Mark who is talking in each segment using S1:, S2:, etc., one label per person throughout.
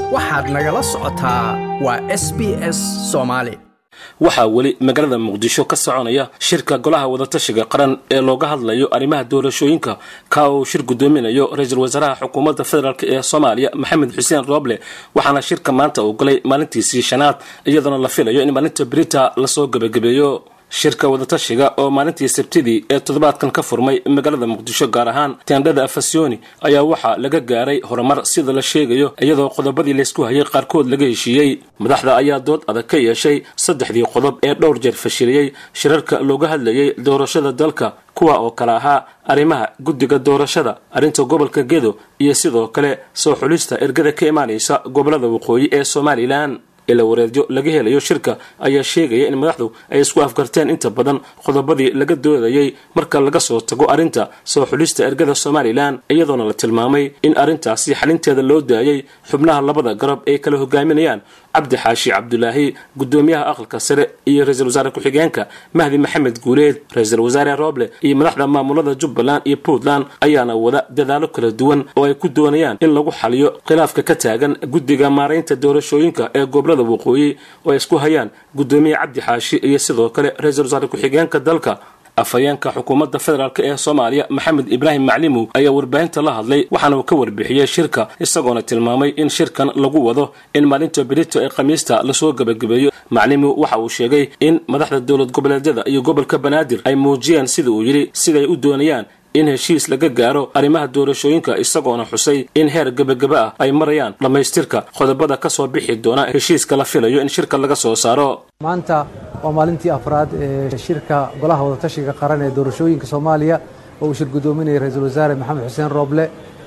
S1: waxaad nagala socotaa waa s b s soomaali
S2: waxaa weli magaalada muqdisho ka soconaya shirka golaha wadatashiga qaran ee looga hadlayo arrimaha doorashooyinka ka uu shir gudoominayo ra-iisul wasaaraha xukuumadda federaalk ee soomaaliya maxamed xuseen rooble waxaana shirka maanta uu galay maalintiisii shanaad iyadoona la filayo in maalinta brita lasoo gebagabeeyo shirka wadatashiga oo maalintii sabtidii ee toddobaadkan ka furmay magaalada muqdisho gaar ahaan teendhada afasyooni ayaa waxaa laga gaaray horumar sida la sheegayo iyadoo qodobadii laysku hayay qaarkood laga heshiiyey madaxda ayaa dood adag ka yeeshay saddexdii qodob ee dhowr jeer fashiliyey shirarka looga hadlayay doorashada dalka kuwa oo kale ahaa arrimaha guddiga doorashada arrinta gobolka gedo iyo sidoo kale soo xulista ergada ka imaanaysa gobolada waqooyi ee somalilan ila wareedyo laga helayo shirka ayaa sheegaya in madaxdu ay isku afgarteen inta badan qodobadii laga doodayay marka laga soo tago arrinta soo xulista ergada somalilan iyadoona la tilmaamay in arrintaasi xalinteeda loo daayay xubnaha labada garab ay kala hogaaminayaan cabdi xaashi cabdulaahi gudoomiyaha aqalka sare iyo ra-iisul wasaare ku-xigeenka mahdi maxamed guuleed ra-iisul wasaare rooble iyo madaxda maamulada jubbaland iyo puntland ayaana wada dadaalo kala duwan oo ay ku doonayaan in lagu xaliyo khilaafka ka taagan guddiga maaraynta doorashooyinka ee gobolada waqooyi oo ay isku hayaan gudoomiye cabdi xaashi iyo sidoo kale ra-iisul wasaare ku-xigeenka dalka afhayeenka xukuumadda federaalk ee soomaaliya maxamed ibraahim maclimow ayaa warbaahinta la hadlay waxaana uu ka warbixiyey shirka isagoona tilmaamay in shirkan lagu wado in maalinta berito ee khamiista lasoo gebagabeeyo maclimow waxa uu sheegay in madaxda dowlad goboleedyada iyo gobolka banaadir ay muujiyeen sida uu yidhi siday u doonayaan in heshiis laga gaaro arrimaha doorashooyinka isagoona xusay in heer gebagaba ah ay marayaan dhammaystirka qodobada ka soo bixi doona heshiiska la filayo in shirka laga soo saaro
S3: maanta waa maalintii afraad ee shirka golaha wadatashiga qaran ee doorashooyinka soomaaliya oo uu shir gudoominaya ra-iisul wasaare maxamed xuseen rooble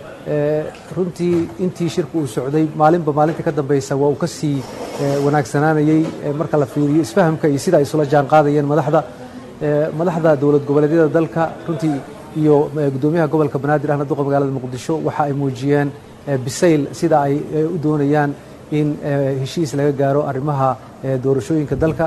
S3: runtii intii shirka uu socday maalinba maalinta ka dambeysa waa uu ka sii wanaagsanaanayey marka la fiiriyo isfahamka iyo sida ay isula jaan qaadayeen madaxda madaxda dowlad goboleedyada dalka runtii iyo gudoomiyaha gobolka banaadir ahna duqa magaalada muqdisho waxa ay muujiyeen bisayl sida ay u doonayaan in heshiis laga gaaro arrimaha doorashooyinka dalka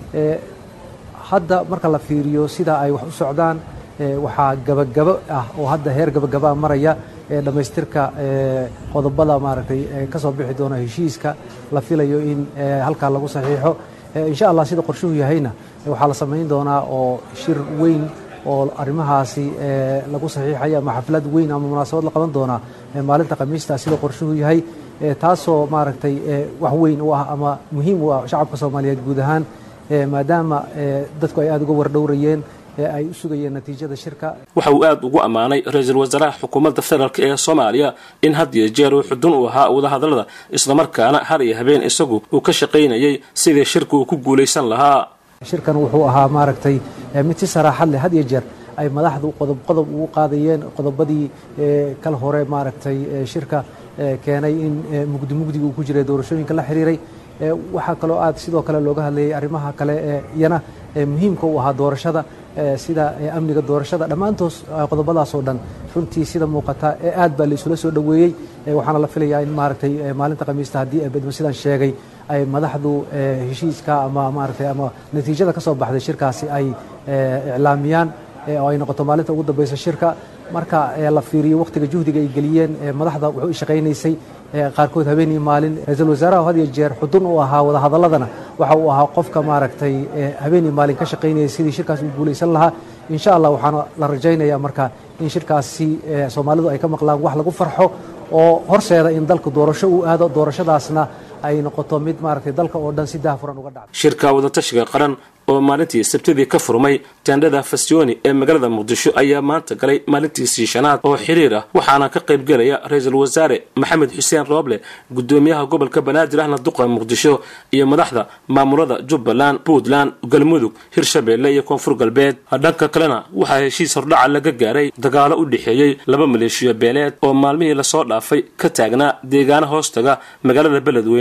S3: hadda marka la fiiriyo sida ay wax u socdaan waxaa gabagabo ah oo hadda heer gabagabaa maraya dhammaystirka qodobada maaragtay ka soo bixi doona heshiiska la filayo in halkaa lagu saxiixo insha allah sida qorshuhu yahayna waxaa la samayn doonaa oo shir weyn oo arrimahaasi lagu saxiixaya ama xaflad weyn ama munaasabad la qaban doonaa maalinta khamiista sida qorshuhu yahay taasoo maaragtay wax weyn u ah ama muhiim u ah shacabka soomaaliyeed guud ahaan maadaama dadku ay aada uga wardhowrayeen ay u sugayeen natiijada shirka
S2: waxa uu aada ugu ammaanay ra-iisul wasaaraha xukuumadda federaalk ee soomaaliya in had iyo jeer uu xudun u ahaa wadahadallada islamarkaana har iyo habeen isagu uu ka shaqaynayay sidii shirka uu ku guulaysan lahaa
S3: shirkan wuxuu ahaa maaragtay mid si saraaxad leh had iyo jeer ay madaxdu qodob qodob ugu qaadayeen qodobadii kal hore maaragtay shirka keenay in mugdi mugdiga uu ku jiray doorashooyinka la xiriiray waxaa kaloo aad sidoo kale looga hadlayay arrimaha kale ee iyana muhiimka u ahaa doorashada sida amniga doorashada dhammaantoos qodobadaas oo dhan runtii sida muuqata aad baa la isula soo dhoweeyey waxaana la filayaa in maaragtay maalinta khamiista haddii bedmo sidaan sheegay ay madaxdu heshiiska ama maaragtay ama natiijada ka soo baxday shirkaasi ay iclaamiyaan oo ay noqoto maalinta ugu dambeysa shirka marka la fiiriyo wakhtiga juhdiga ay geliyeen madaxda wuxuu shaqaynaysay qaarkood habeen iyo maalin ra-iisul wasaaraha had iyo jeer xudun u ahaa wadahadaladana waxa uu ahaa qofka maaragtay habeen iyo maalin ka shaqaynaya sidii shirkaas u guulaysan lahaa insha allah waxaana la rajaynaya marka in shirkaasi soomaalidu ay ka maqlaan wax lagu farxo oo horseeda in dalka doorasho uu aado doorashadaasna ay noqoto mid maaragtay dalka oo dhan si daahfuran uga dhacdo
S2: shirka wadatashiga qaran oo maalintii sabtidii ka furmay teendhada fasyooni ee magaalada muqdisho ayaa maanta galay maalintiisii shanaad oo xiriir ah waxaana ka qaybgelaya ra-iisul wasaare maxamed xuseen rooble gudoomiyaha gobolka banaadir ahna duqa muqdisho iyo madaxda maamulada jubbaland puntland galmudug hirshabeelle iyo koonfur galbeed dhanka kalena waxaa heshiis hordhaca laga gaaray dagaalo u dhexeeyey laba maleeshiyo beeleed oo maalmihii lasoo dhaafay ka taagnaa deegaano hoostaga magaalada beledweyne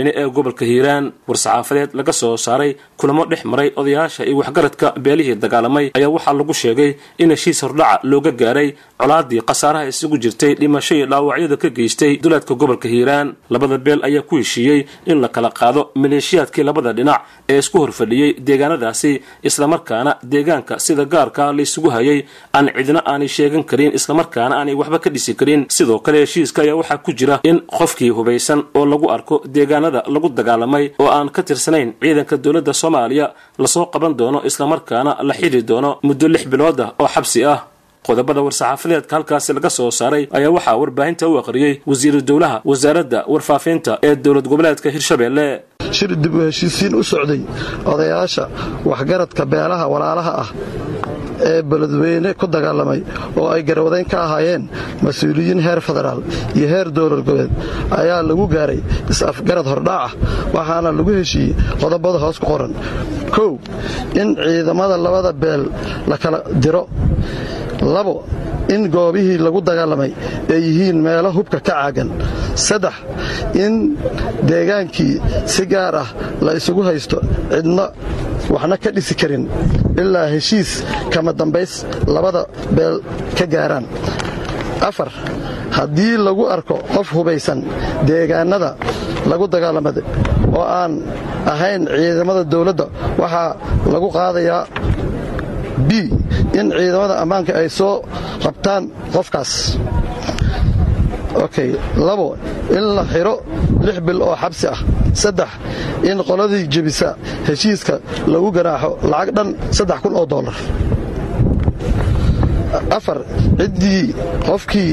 S2: beledweyne ee gobolka hiiraan war-saxaafadeed laga soo saaray kulamo dhex maray odayaasha iyo waxgaradka beelihii dagaalamay ayaa waxaa lagu sheegay in heshiis hordhaca looga gaaray colaadii khasaaraha isugu jirtay dhimasho iyo dhaawacyada ka geystay duleedka gobolka hiiraan labada beel ayaa ku heshiiyey in la kala qaado maleeshiyaadkii labada dhinac ee isku horfadhiyey deegaanadaasi islamarkaana deegaanka sida gaarka laysugu hayay aan cidna aanay sheegan karin islamarkaana aanay waxba ka dhisi karin sidoo kale heshiiska ayaa waxaa ku jira in qofkii hubaysan oo lagu arko deegaanada lagu dagaalamay oo aan ka tirsanayn ciidanka dowladda soomaaliya lasoo qaban doono islamarkaana la xidhi doono muddo lix bilood ah oo xabsi ah qodobada war-saxaafadeedka halkaasi laga soo saaray ayaa waxaa warbaahinta u aqriyey wasiiru dowlaha wasaaradda warfaafinta ee dowlad goboleedka hirshabelle
S4: shir dib u heshiisiin u socday odayaasha waxgaradka beelaha walaalaha ah ee beledweyne ku dagaalamay oo ay garwadayn ka ahaayeen mas-uuliyiin heer federaal iyo heer dowlad goboleed ayaa lagu gaaray is-afgarad hordhac ah waxaana lagu heshiiyey qodobada hoos ku qoran kow in ciidamada labada beel la kala diro labo in goobihii lagu dagaalamay ay yihiin meelo hubka ka caagan saddex in deegaankii si gaar ah la isugu haysto cidna waxna ka dhisi karin ilaa heshiis kama dambays labada beel ka gaaraan afar haddii lagu arko qof hubaysan deegaannada lagu dagaalamada oo aan ahayn ciidamada dawladda waxaa lagu qaadayaa b in ciidamada ammaanka ay soo qabtaan qofkaas okay labo in la xidho lix bil oo xabsi ah saddex in qoladii jebisa heshiiska lagu ganaaxo lacag dhan saddex kun oo dollar afar ciddii qofkii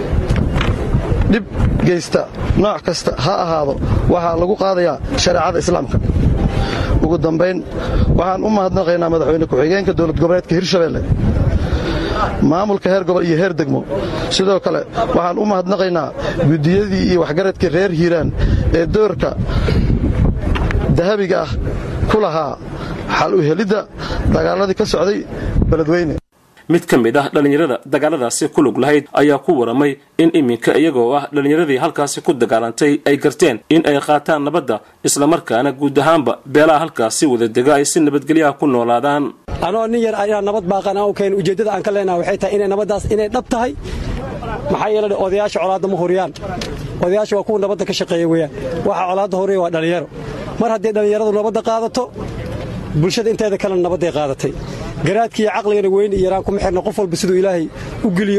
S4: dhib geysta nooc kasta ha ahaado waxaa lagu qaadayaa shareecada islaamka ugu dambayn waxaan u mahadnaqaynaa madaxweyne ku-xigeenka dowlad goboleedka hirshabelle maamulka heer gobol iyo heer degmo sidoo kale waxaan u mahadnaqaynaa guddiyadii iyo waxgaradkii reer hiiraan ee doorka dahabiga ah ku lahaa xal u helidda dagaaladii ka socday beledweyne
S2: mid ka mid ah dhallinyarada dagaaladaasi ku lug lahayd ayaa ku waramay in iminka iyagoo ah dhallinyaradii halkaasi ku dagaalantay ay garteen in ay qaataan nabadda islamarkaana guud ahaanba beelaha halkaasi wada dega ay si nabadgelyaha ku noolaadaan
S5: anoo nin yar ayaa nabad baaqan aan u keen ujeeddada aan ka leenaha waxay tahay inay nabaddaas inay dhab tahay maxaa yeele odayaasha colaadda ma huriyaan odayaasha waa kuwa nabadda ka shaqeeya weeyaan waxa colaadda huriya waa dhallinyaro mar haddii dhallinyaradu nabadda qaadato bulshada inteeda kalena nabadday qaadatay garaadkiiyo caqligana weyn iyo yaraan kuma xirna qof walba siduu ilaahay u geliyo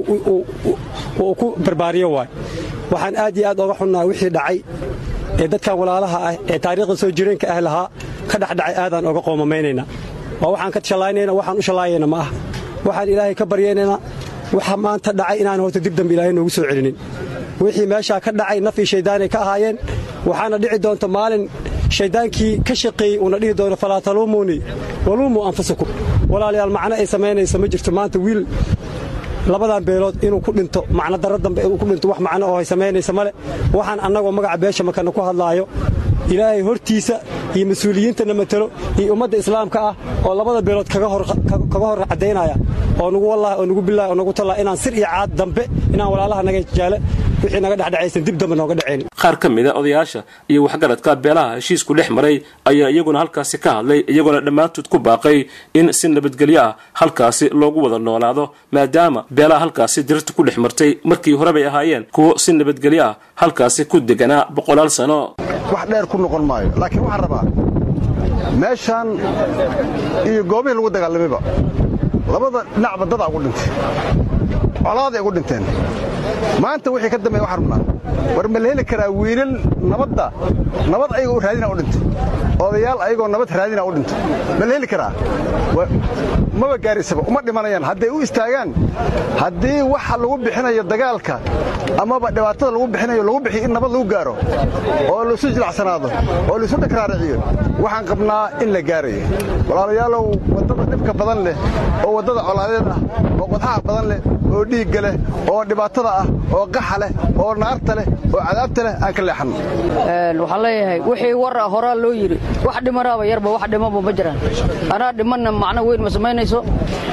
S5: uu ku barbaariyo waay waxaan aad iyo aad oga xunnaha wixii dhacay ee dadkan walaalaha ah ee taariikhda soo jireenka ah lahaa ka dhexdhacay aadaan oga qoomamaynayna waa waxaan ka shallaynayna waxaan u shallaayayna ma ah waxaan ilaahay ka baryaynayna waxa maanta dhacay inaan horta dib dambe ilaahay noogu soo celinin wixii meeshaa ka dhacay naf iyo shayddaanay ka ahaayeen waxaana dhici doonta maalin shayddaankii ka shaqeeyey uuna dhihi doono falaa taluumuunii waluumuu anfusakum walaalayaal macno ay samaynaysa ma jirto maanta wiil labadan beelood inuu ku dhinto macno darro dambe inuu ku dhinto wax macno oo ay samaynaysa male waxaan annagoo magaca beesha makana ku hadlaayo ilaahay hortiisa iyo mas-uuliyiintana matalo iyo ummadda islaamka ah oo labada beelood kaga hor caddaynaya oo nugu wallahi oo nugu billahi oo nugu tallaa inaan sir iyo caad dambe inaan walaalaha naga jaale wixii naga dhexdhacaysan dib dambe nooga dhacayn
S2: qaar ka mid a odayaasha iyo waxgaradka beelaha heshiisku dhex maray ayaa iyaguna halkaasi ka hadlay iyagoona dhammaantood ku baaqay in si nabadgelyo ah halkaasi loogu wada noolaado maadaama beelaha halkaasi dirirta ku dhex martay markii hore bay ahaayeen kuwo si nabadgelyo ah halkaasi ku deganaa boqolaal sano
S6: wax dheer ku noqon maayo laakiin waxaan rabaa meeshaan iyo goobihii lagu dagaalamayba labada dhinacba dadaa ugu dhintay colaaday ugu dhinteen maanta wixii ka dambeeya waxaan rabnaa war ma la heli karaa wiilal nabadda nabad ayagoo raadina u dhintay odayaal ayagoo nabad raadina u dhintay ma la heli karaa maba gaarisaba uma dhimanayaan hadday u istaagaan haddii waxa lagu bixinayo dagaalka amaba dhibaatada lagu bixinayo lagu bixiyo in nabad lagu gaaro oo laisu jilacsanaado oo laisu dhakraariciyo waxaan qabnaa in la gaarayo walaalayaalow waddada dhibka badan leh oo waddada colaadeed ah oo qodxaha badan leh oo dhiigga leh oo dhibaatada ah oo qaxa leh oo naarta leh oo cadaabta leh aan ka leexanno
S7: waxaan leeyahay wixii war ah horaa loo yidhi wax dhimanaaba yarba wax dhimaba ma jiraan anaa dhimanna macno weyn ma samaynayso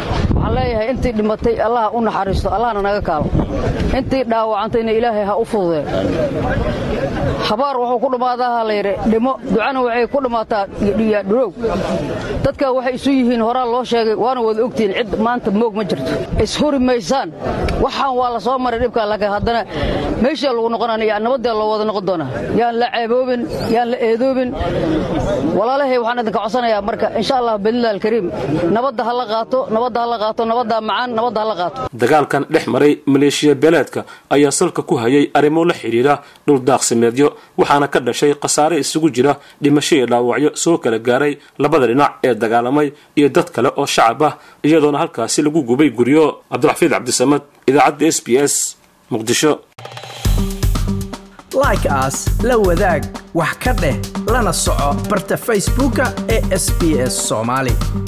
S7: waxaan leeyahay intii dhimatay allah u naxariisto allahna naga kaalo intii dhaawacantayna ilaahay ha u fududee habaar wuxuu ku dhammaadaa ha layidhi dhimo ducana waxay ku dhammaataa dhurow dadka waxay isu yihiin horaa loo sheegay waana wada ogtihiin cid maanta moog ma jirto ishuri maysaan waxaan waa la soo maray dhibka laakiin haddana meeshaa lagu noqonaya nabaddaa loo wada noqon doonaa yaan la ceeboobin yaan la eedoobin walaalahay waxaan idinka codsanayaa marka insha allah bidnillahi alkariim nabadda ha la qaato nabadda ha la qaato nabaddaa macaan nabadda ha la qaato
S2: dagaalkan dhex maray maleeshiya beeleedka ayaa salka ku hayay arrimo la xidhiidha dhul daaqsimeedyo waxaana ka dhashay khasaare isugu jira dhimasho iyo dhaawacyo soo kala gaaray labada dhinac ee dagaalamay iyo dad kale oo shacab ah iyadoona halkaasi lagu gubay guryo cabdiraxfiid cabdisamad idaacadda s b s muqdisho
S1: like aas la wadaag wax ka dheh lana soco barta facebooka ee sb s soomaali